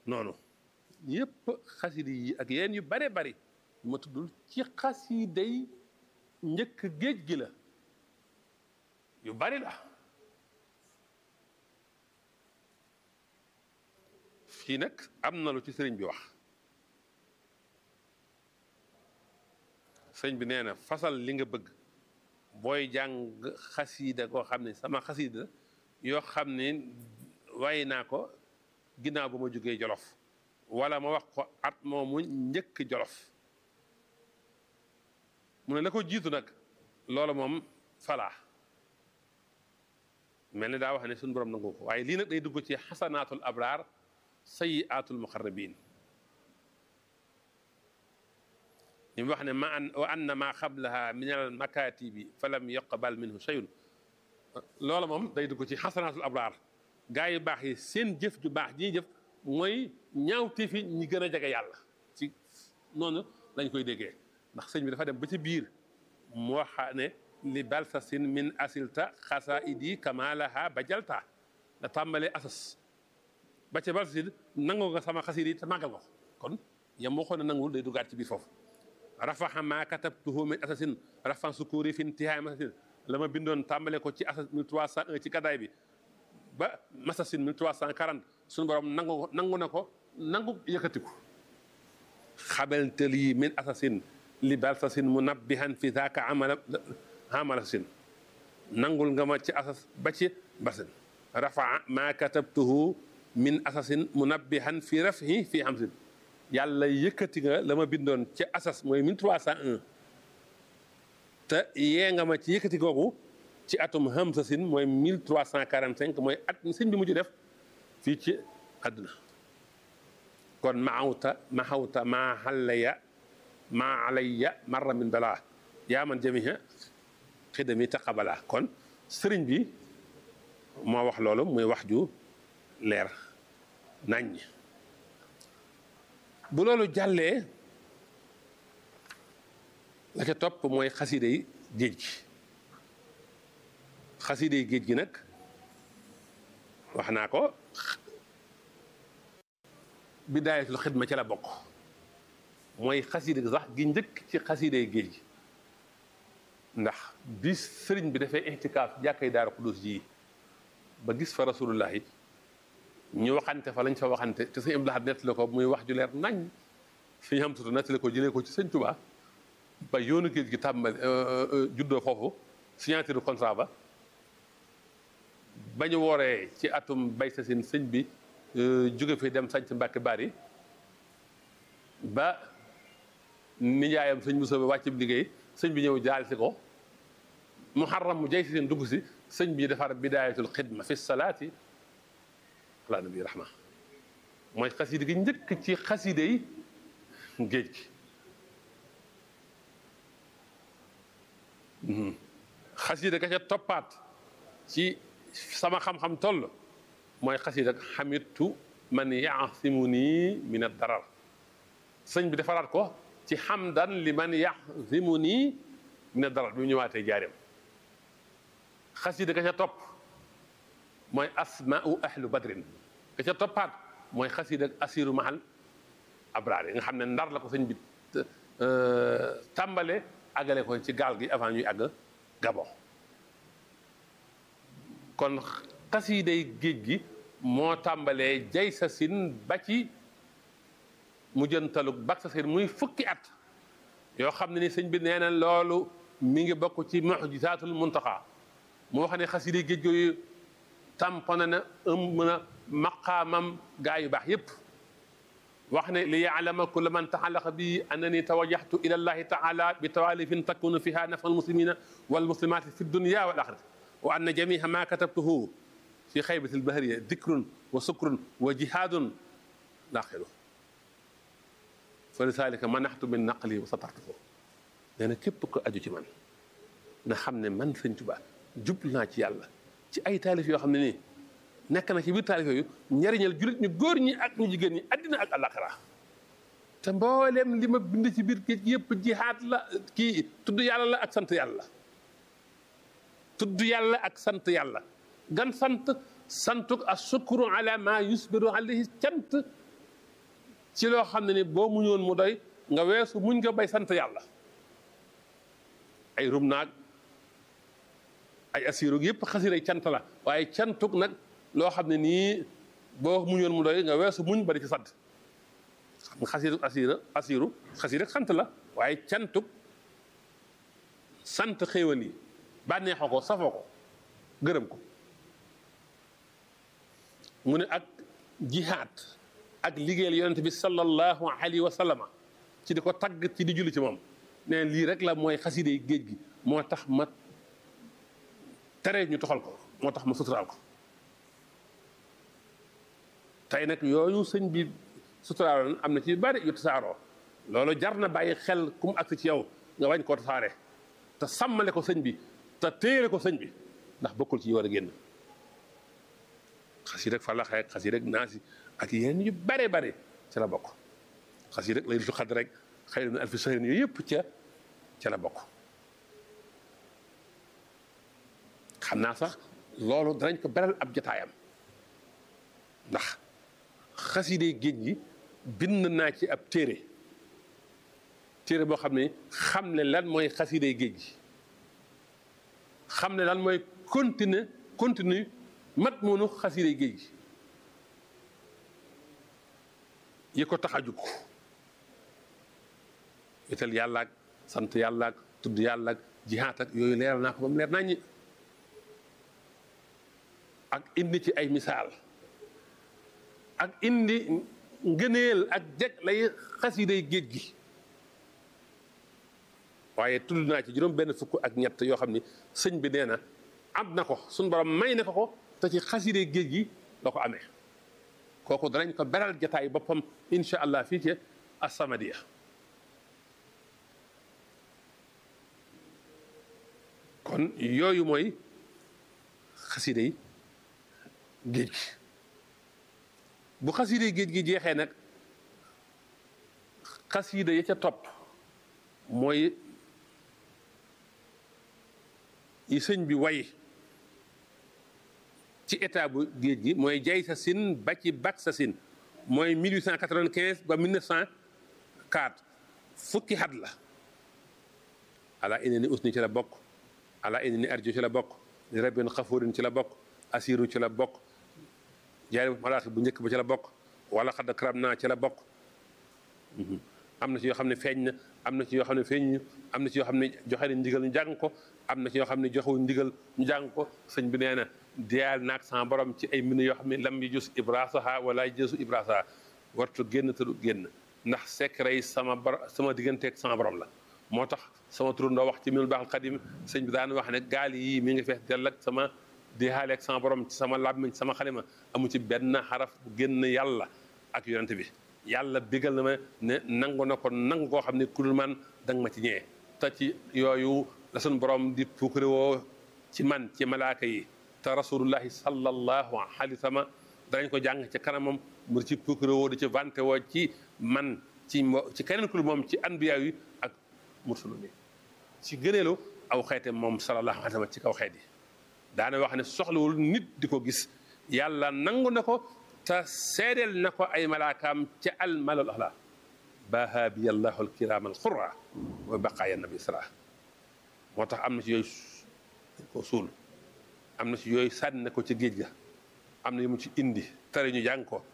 noonu yépp xasida yi ak yeen yu bare bari ma tuddul ci xasiday njëkk géej gi la yu bari la fii nag am na lu ci sëriñ bi wax sëriñ bi nee na fasal li nga bëgg booy jàng xasida koo xam ne sama xasida yoo xam ne waaye naa ko ginnaaw ba ma jógee jolof wala ma wax ko at moomu njëkk jolof mu ne la ko jiitu nag loolu moom falaa mel ni daa wax ne suñu borom nangu ko waaye lii nag day dugg ci xasanaatul abraar sayiaatul muqarrabin ñu wax ne ma an wa anna ma xablaha min al makatibi fa lam yuqbal minhu shay'un loolu moom day dugg ci xasanaatul abraar gaa yu baax yi seen jëf ju baax ji jëf mooy ñaawte fi ñi gën a jege yàlla ci noonu lañ koy déggee ndax sëñ bi dafa dem ba ci biir mu waxa ne li balsasin min asilta xasaidi kamalaha bajalta nga tàmbalee asas ba ca balsasin nangoo nga sama xasida yi te màggal ko kon yam moo xoon ne nangul day duggaat ci biir foofu rafaxa ma katabtuhu min asasin rafan sukuri fi intihaay masasin la ma bindoon tàmbale ko ci asas 1301 ci gadaay bi ba masasin 1340 suñu borom nangu nangu na ko nangu yëkkatiku xabeltel yi min asasin li balsasin munabbihan fi zaaka amala amalasin nangul nga ma ci asas ba ci basin rafaa ma katabtuhu min asasin munabbihan fi rafhi fi hamsin yàlla yëkkati nga la ma bindoon ci asas mooy 1301 te yee nga ma ci yëkkati googu ci atum hamsasin mooy 1345 mooy at sëñ bi mujj def fii ci àdduna kon maxawta maxawta maa xallaya maa alayya marra min balaa yaa man jamiha xidami taqabala kon sëriñ bi moo wax loolu muy wax ju leer naññ bu loolu jàllee la ca topp mooy xaside yi géej gi xaside yi géej gi nag wax naa ko bidaayatul xidma ca la bokk mooy xaside sax gi njëkk ci xaside yi géej gi ndax bi sëriñ bi dafay intikaaf jàkkay daaru xudus ji ba gis fa rasulullah yi ñu waxante fa lañ fa waxante te sëñ Abdou Lahad nettali ko muy wax ju leer nañ suñu xam tutu nettali ko jëlee ko ci sëñ Tuubaa ba yoonu géej gi tàmbali juddoo foofu signature contrat ba ba ñu wooree ci atum bay sa sin sëñ bi jóge fi dem sañc Mbàkke Bari ba nijaayam sëñ Musaa wàcc bi liggéey sëñ bi ñëw jaal si ko muharram mu jay si seen dugg si sëñ bi defar bidaayatul xidma fi salaati ala nabi rahma mooy xaside gi njëkk ci xaside yi géej gi xaside ga ca toppaat ci sama xam-xam toll mooy xaside ak xamitu man yaasimu nii min ad darar sëñ bi defaraat ko ci xamdan li man yaasimu nii min ad darar bi mu ñëwaatee jaareem xaside ga ca topp mooy asmaau ahlu badrin ga ca toppaat mooy xasida ak asiru mahal abraar yi nga xam ne ndar la ko sëñ bi tàmbale àggale ko ci gaal gi avant ñuy àgg Gabon kon xasiday géej gi moo tàmbalee jay sa sin ba ci mu jëntalug bak sa sin muy fukki at yoo xam ne ni sëñ bi nee na loolu mi ngi bokk ci mu'jizaatul muntaxa mu wax ne xasiday géej yooyu tampone na ëmb na maqaamam gaa yu baax yépp wax ne li yaalama kulla man taxalaqa bi annani tawajjahtu ila llahi taala bi tawalifin takunu fiha nafa almuslimina walmuslimati fi dunya wal axirati wa anna jamiha ma katabtuhu fi xaybati albahriya dikrun wa sukrun wa jihadun laaxiru fa lisalika manaxtu min naqli wa satartuhu nee na képp ko aju ci man na xam ne man sëñ Tuubaa jublu naa ci yàlla ci ay taalif yoo xam ne nii nekk na ci biir taalif yooyu njariñal jullit ñu góor ñi ak ñu jigéen ñi addina ak àllaaxira te mbooleem li ma bind ci biir géej gi yëpp jihaad la kii tudd yàlla la ak sant yàlla tudd yàlla ak sant yàlla gan sant santuk a sukru ala ma yusbiru alayhi cant ci loo xam ne ni boo muñoon mu doy nga weesu muñ nga bay sant yàlla ay rum naag ay asiru yëpp xasiray cant la waaye cantuk nag loo xam ne nii boo muñoon mu doy nga weesu muñ bari ci sant xam nga xasiru asira asiru xasir rek sant la waaye cantuk sant xéewal yi bànneexoo ko safoo ko gërëm ko mu ne ak jihaad ak liggéeyal yonent bi sallallahu alayhi wa sallama ci di ko tagg ci di julli ci moom nee lii rek la mooy xaside géej gi moo tax ma tere ñu toxal ko moo tax ma suturaal ko tey nag yooyu sëñ bi suturaaloon am na ci bari yu tasaaroo loolu jar na bàyyi xel ku mu agsi ci yow nga wañ koo tasaare te sàmmale ko sëñ bi te téere ko sëñ bi ndax bokkul ci yi war a génn xas yi rek falax rek xas yi rek naasi ak yeneen yu bare bare ca la bokk xas yi rek lay lu xad rek xëy na alfi sahrin yooyu yëpp ca ca la bokk xam naa sax loolu danañ ko beral ab jataayam ndax xaside géej gi bind naa ci ab téere téere boo xam ne xam ne lan mooy xaside géej gi xam ne lan mooy continuer continue mat moonu xaside géej gi yi ko tax a jug ital yàlla ak sant yàlla ak tudd yàlla ak jihaat ak yooyu leeral naa ko ba mu leer naññi ak indi ci ay misaal ak indi ngëneel ak jeg lay xasiday géej gi waaye tudd naa ci juróom benn fukk ak ñett yoo xam ni sëñ bi nee na am na ko suñ borom may na ko ko te ci xasiday géej gi la ko amee kooku danañ ko beral jataay boppam incha allah fii ci As-Samadiyya kon yooyu mooy xasiday géej gi bu xasiday géej gi jeexee nag xasida ya ca topp mooy yi sëñ bi way ci état bu géej gi mooy jay sa sin ba ci bak sa sin mooy 1895 ba 1904 fukki xat la ala ine ni usni ci la bokk ala ine ni arjo ci la bokk li rabin xafurin ci la bokk asiru ci la bokk jaari malaaxi bu njëkk ba ci la bokk wala xadd karam naa ci la bokk am na ci yoo xam ne feeñ na am na ci yoo xam ne feeñ am na ci yoo xam ne joxe na ndigal ñu jàng ko am na ci yoo xam ne joxewuñ ndigal ñu jàng ko sëñ bi nee na diyaal naag sama borom ci ay mbind yoo xam ne lam yi jus ibrasaha wala jësu ibrasaha wartu génn te du génn ndax secret yi sama borom sama digganteeg sama borom la moo tax sama turandoo wax ci minul baaxal xadim sëñ bi daan wax ne gaal yii mi ngi fees dell ak sama diyaale ak sama borom ci sama làmmiñ sama xalima amu ci benn xaraf bu génn yàlla ak yonente bi yàlla bigal na ma ne nangu na ko nangu koo xam ne ku dul man danga ma ci ñëwee te ci yooyu la suñ borom di puukare woo ci man ci malaaka yi te rasulullahi sallallahu alayhi wa sallam danañ ko jàng ci kanamam mu ci puukare woo di ci vante woo ci man ci ci keneen ku dul moom ci anbiya yi ak mursalun yi ci gëneelu aw xeete moom sallallahu alayhi wa sallam ci kaw xeet yi daana wax ne soxlawul nit di ko gis yàlla nangu na ko te seedeel na ko ay malaakaam ca al malal axla baha bi allahu alkiram alxurra wa baqaaya nabi sala moo tax am na ci yooyu ko suul am na ci yooyu sànni na ko ci géej ga am na yu mu ci indi tere ñu jàng ko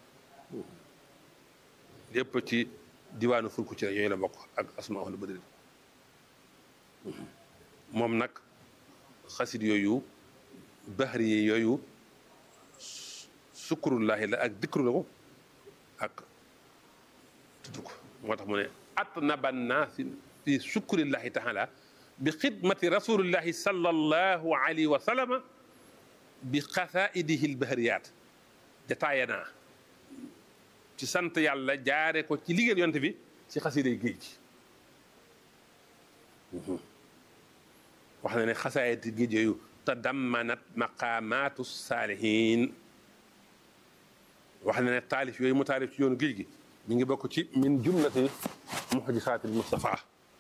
lépp ci diwaanu fulku ci yooyu la bokk ak asma wala badri moom nag xasid yooyu bahri yi yooyu sukkurullahi la ak dikru la ko ak tudd ko moo tax mu ne atnaba naasi fi sukkurillahi taala bi xidmati rasulillahi sallallahu alayhi wa sallama bi xasaidihi lbahriyat jataaye naa ci sant yàlla jaare ko ci liggéey yonte bi ci xasiday géej gi wax na ne xasaayati géej yooyu tadammanat maqaamaatu saalihin wax na ne taalif yooyu mu taalif ci yoonu géej gi mi ngi bokk ci min jumlati muxjisaatil Mustafa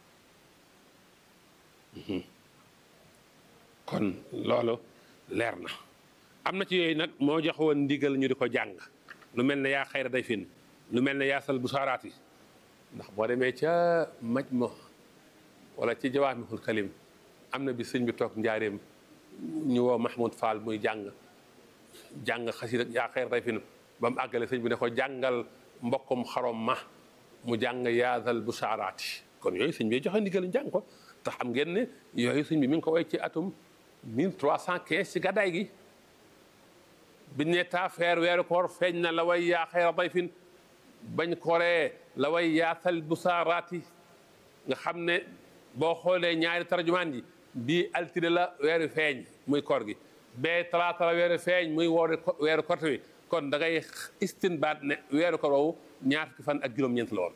kon loolu leer na am na ci yooyu nag moo jox woon ndigal ñu di ko jàng lu mel ne yaa xayra day fin lu mel ne yaasal bu saaraat yi ndax boo demee ca maj mo wala ci jawaamihul kalim am na bi sëñ bi toog njaareem ñu woo Mahmoud Fall muy jàng jàng xasida yaa xeer day fin ba mu àggale sëñ bi ne ko jàngal mbokkum xarom ma mu jàng yaasal bu saaraati kon yooyu sëñ bi joxe ndigal jàng ko te xam ngeen ne yooyu sëñ bi mi ngi ko way ci atum 1315 ci gàddaay gi biñ ne taafeer weeru koor feeñ na la way yaa xeer day fin bañ koree la way yaasal bu saaraati nga xam ne boo xoolee ñaari tarjumaan yi bii altine la weeru feeñ muy koor gi bee talaata la weeru feeñ muy woori weeru korte wi kon da ngay istinbaat ne weeru koor woowu ñaar fukki fan ak juróom-ñeent la woon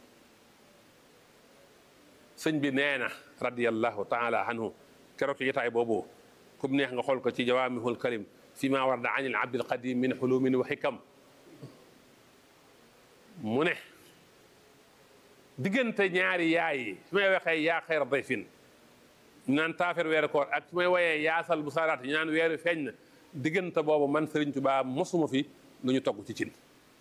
sëñ bi nee na radiyallahu taala anhu keroog ci jotaay boobu kum neex nga xool ko ci jawaamihul kalim fi ma warda anil abdil qadim min xulumin wa xikam mu ne diggante ñaari yaay yi su may waxee yaa xeer dayfin ñu naan taafeer weeru koor ak su may woyee yaasal bu saaraat ñu naan weeru feeñ na diggante boobu man Sëriñ Tuubaa mosuma fi lu ñu togg ci cin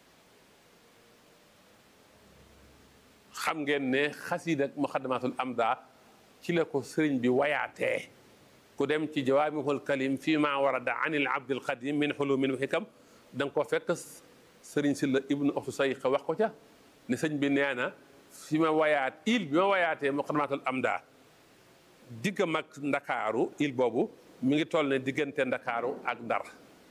xam ngeen ne xasiida ak muxaddamatul amda ci la ko sëriñ bi wayaatee ku dem ci jawaamihul kalim fii ma warada anil abdil qadim min xulumin wa xikam da nga ko fekk sëriñ si la ibnu oxtu say wax ko ca ne sëñ bi nee na fi ma wayaat il bi ma wayaatee muqaddamatul amda digg mag ndakaaru il boobu mi ngi toll ne diggante ndakaaru ak ndar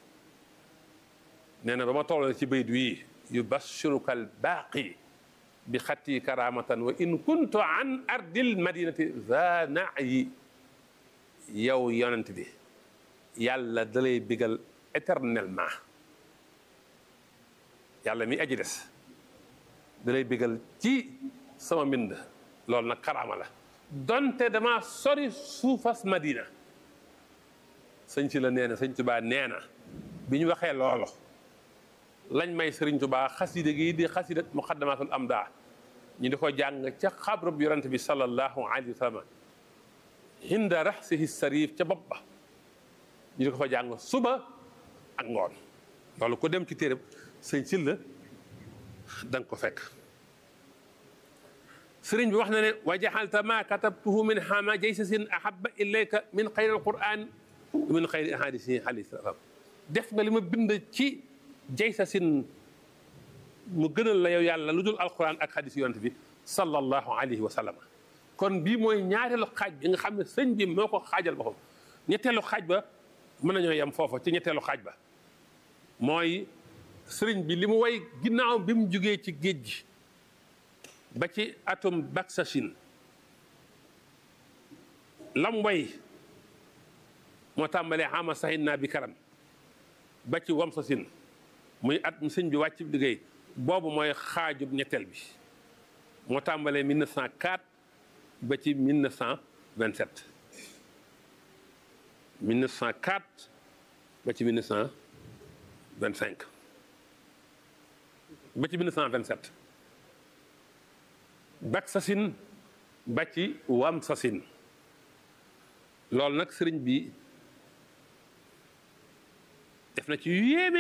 nee na ba ma toll ci bayt wi yubashiruka al baaqi bi xatti karamatan wa in kuntu an ardil madinati za nayi yow yonent bi yàlla dalay bigal éternellement yàlla mi aji des dalay bigal ci sama mbind loolu nag karaama la donte dama sori suufas madina sëñ ci la nee na sëñ tubaa nee na bi ñu waxee loolu lañ may sëriñ tubaa xasida gi di xasida muqaddamatul amda ñu di ko jàng ca xabrub yonent bi sallallahu alayhi wa sallam hinda raxsihi sarif ca bopp ba ñu di ko fa jàng suba ak ngoon loolu ku dem ci téereb sëñ ci la da nga ko fekk sëriñ bi wax na ne wa jaxalta ma katabtuhu min xama jaysasin ahaba ilayka min xayri alquran min xayri ahadisi alayhi salaam def nga li ma bind ci jaysasin mu gënal la yow yàlla lu dul alquran ak hadis yonent bi sallallahu alayhi wa sallam kon bii mooy ñaareelu xaaj bi nga xam ne sëñ bi moo ko xaajal boppam ñetteelu xaaj ba mën nañoo yem foofa ci ñetteelu xaaj ba mooy sëriñ bi li mu way ginnaaw bi mu jugee ci géej gi ba ci atum baksashin lam way moo tàmbalee xama saxin naa bi karam ba ci wamsasin muy at mu sëñ bi wàcc liggéey boobu mooy xaajub ñetteel bi moo tàmbalee 1904 ba ci 1927 1904 ba ci 1925 ba ci 1927 bak sasin ba ci wam sasin loolu nag sëriñ bi def na ci yu yéeme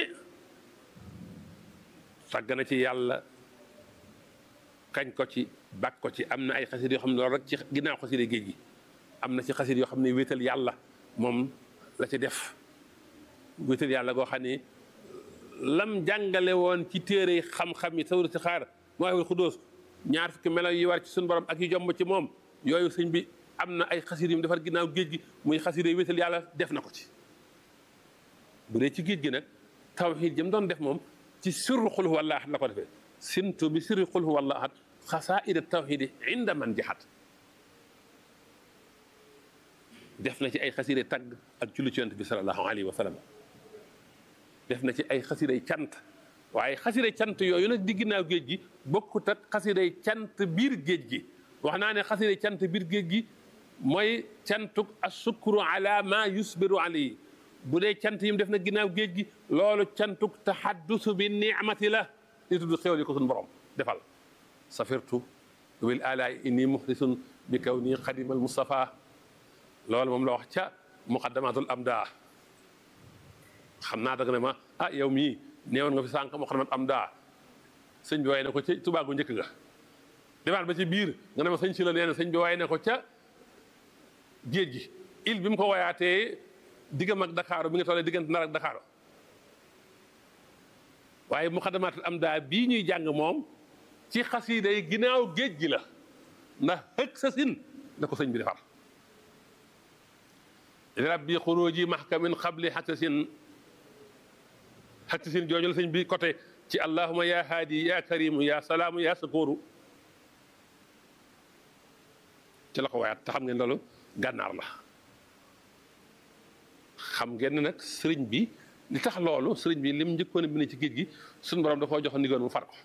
sàgg na ci yàlla kañ ko ci bak ko ci am na ay xasit yoo xam ne loolu rek ci ginnaaw xaside géej gi am na ci xasit yoo xam ne wéetal yàlla moom la ci def wéetal yàlla goo xam ne lam jàngale woon ci téere xam-xam yi sawru si xaar moo waxul xudóos ñaar fukki melo yi war ci suñu borom ak yu jomb ci moom yooyu sëñ bi am na ay xasida yu mu defar ginnaaw géej gi muy xasida yu wéetal yàlla def na ko ci bu dee ci géej gi nag tawxiid jëm doon def moom ci sirru xul huwa allah la ko defee sintu bi sirri xul huwa allah xasaida tawxiidi inda man jaxat def na ci ay xasida tagg ak julli ci yonent bi sallallahu alayhi wa sallam def na ci ay xasiday cant waaye xasiday cant yooyu nag di ginnaaw géej gi bokkut ak xasiday cant biir géej gi wax naa ne xasiday cant biir géej gi mooy cantuk asukru ala ma yusbiru alayhi bu dee cant yi mu def na ginnaaw géej gi loolu cantuk taxaddusu bi ni'mati la di tudd xéwal yi ko suñu borom defal safirtu bil alaay inni muxlisun bi kaw nii xadimal Mustafa loolu moom la wax ca muqaddamatul amda xam naa dag ne ma ah yow mii neewoon nga fi sànq muqaddamat amda sëñ bi waaye na ko ca Tuubaa gu njëkk ga demaat ba ci biir nga ne ma sëñ si la nee na sëñ bi waaye na ko ca géej gi il bi mu ko wayaatee diggam ak Dakar bi nga tollee diggante Ndar ak Dakar waaye muxadamaatul am daa bii ñuy jàng moom ci xasiida yi ginnaaw géej gi la ndax xëg sa sin la ko sëñ bi defar rabbi xuruji mahkamin xabli xaksasin xaksasin jooju la sëñ bi côté ci allahuma ya haadi ya karimu ya salaamu ya sakooru ci la ko waayaat te xam ngeen loolu gànnaar la xam ngeen ne nag sëriñ bi li tax loolu sëriñ bi lim njëkkoon a bind ci géej gi suñu borom da koo jox ndigoon mu far ko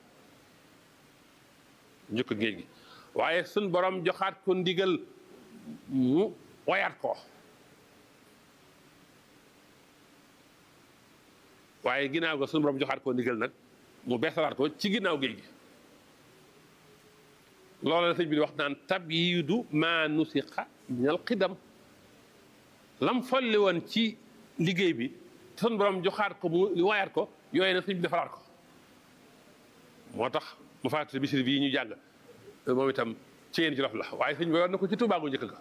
njëkk géej gi waaye suñ borom joxaat ko ndigal mu wayaat ko waaye ginnaaw ga suñu borom joxaat ko ndigal nag mu beesalaat ko ci ginnaaw géej gi loolu la sëñ bi di wax naan tabyiidu maa nusiqa minal xidam lam folli woon ci liggéey bi suñu borom joxaat ko mu wayaat ko yooyu nag sëñ bi defaraat ko moo tax mu fàttali bisir bii ñu jàng moom itam ci yéen ci lof la waaye sëñ bi war na ko ci Tuubaa gu njëkk ga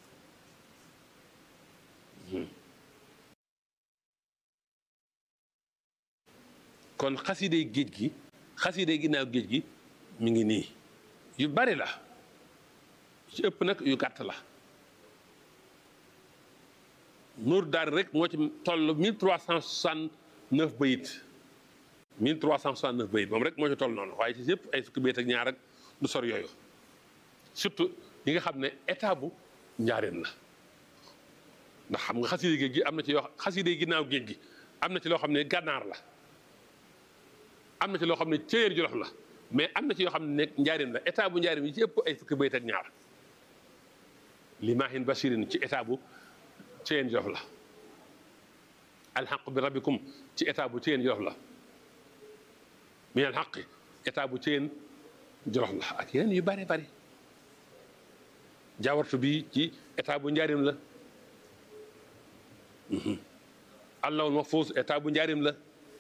kon xasiday géej gi xasiday ginnaaw géej gi mi ngi nii yu bari la ci ëpp nag yu gàtt la nuur daal rek moo ci toll 1369 bayit 1369 bayit moom rek moo ci toll noonu waaye ci yëpp ay fukki bayit ak ñaar ak du sor yooyu surtout yi nga xam ne état bu njaareen la ndax xam nga xasida géej gi am na ci yoo xasida ginnaaw géej gi am na ci loo xam ne gànnaar la am na ci loo xam ne céyéer jolof la mais am na ci yoo xam ne nekk njaarim la état bu njaarim yi ci ëpp ay fukki bayit ak ñaar limaahin basirin ci état bu céyéen jolof la alxaq bi rabbikum ci état bu céyéen jolof la min alxaqi état bu céyéen jolof la ak yeneen yu bari bari jaawartu bi ci état bu njaarim la allahul mahfuus état bu njaarim la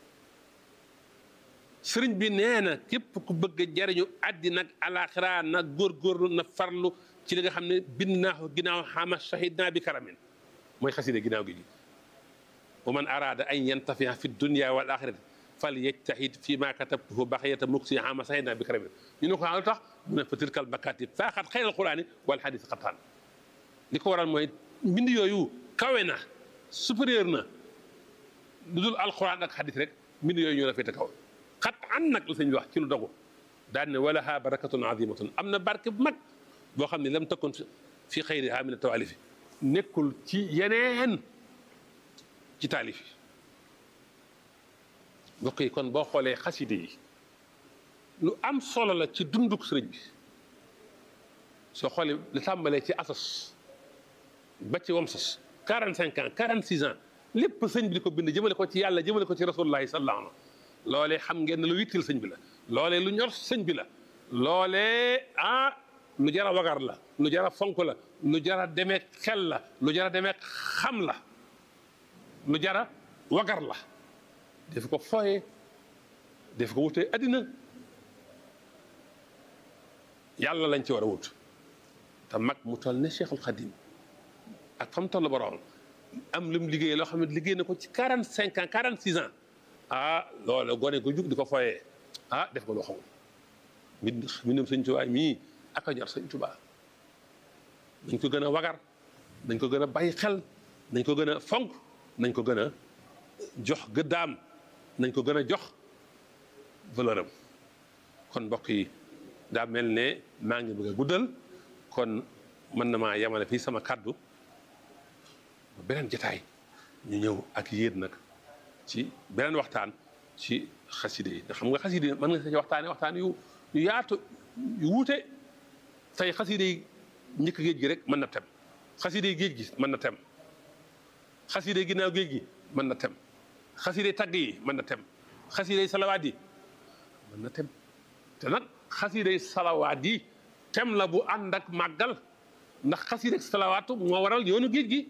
sëriñ bi nee na képp ku bëgg a jariñu àddina ak alaxira na góorgóorlu na farlu ci li nga xam ne bind naa ko ginnaaw xama shahid naa bi karamin mooy xaside ginnaaw gi gi wa man araada an yantafia fi dunia wal axirati fal yajtahid fi ma katabtuhu baxiyata muksi xama shahid naa bi karamin ñu ne ko lu tax mu ne fa tilkal makatib faaxat xayral quraani wal xadis xattaan li ko waral mooy mbind yooyu kawe na supérieur na lu dul alquran ak xadis rek mbind yooyu ñoo la féete kaw xat an nag la sëñ bi wax ci lu dogu daan ne wala ha barakatun azimatun am na barke bu mag boo xam ne lam takkoon fi xayri ha min tawalifi nekkul ci yeneen ci taalif yi mbokk yi kon boo xoolee xaside yi lu am solo la ci dunduk sëriñ bi soo xoolee li tàmbalee ci asas ba ci wamsas 45 ans 46 ans lépp sëñ bi di ko bind jëmale ko ci yàlla jëmale ko ci rasulullahi sallallahu alayhi loolee xam ngeen ne lu wittil sëñ bi la loolee lu ñor sëñ bi la loolee ah lu jar a wagar la lu jar a fonk la lu jar a demee xel la lu jar a demee xam la lu jar a wagar la def ko fooye def ko wutee addina yàlla lañ ci war a wut te mag mu toll ne Cheikhul Khadim ak fa mu toll borom am lu mu liggéey loo xam ne liggéey na ko ci 45 ans 46 ans ah loolu gone ko jug di ko foyee ah def ko loo xamul mbind mbindum sëñ Tuubaa mii ak a ñor sëñ Tuubaa nañ ko gën a wagar nañ ko gën a bàyyi xel nañ ko gën a fonk nañ ko gën a jox gëddaam nañ ko gën a jox valeur am kon mbokk yi daa mel ne maa ngi bëgg a guddal kon mën na maa yemale fii sama kàddu beneen jataay ñu ñëw ak yéen nag ci beneen waxtaan ci xaside yi nga xam nga xaside yi mën nga ci waxtaane waxtaan yu yu yaatu yu wuute tey xaside yi njëkk géej gi rek mën na tem xaside yi géej gi mën na tem xaside yi ginnaaw géej gi mën na tem xaside yi tagg yi mën na tem xaside yi salawaat yi mën na tem te nag xaside yi salawaat yi tem la bu ànd ak màggal ndax xaside yi salawaatu moo waral yoonu géej gi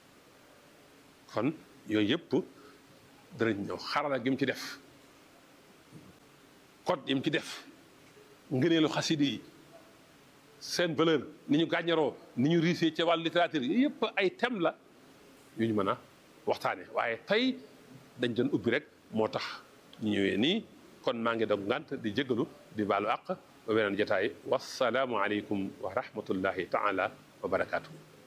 kon yooyu yëpp danañ ñëw xarala gi mu ci def code yi mu ci def ngëneelu xaside yi seen valeur ni ñu gàññaroo ni ñu riisee ci wàllu littérature yi yëpp ay thème la yu ñu mën a waxtaane waaye tey dañ doon ubbi rek moo tax ñu ñëwee nii kon maa ngi dog ngant di jéggalu di baalu àq ba beneen jotaay wasalaamu aleykum wa rahmatullahi taala wa barakaatu.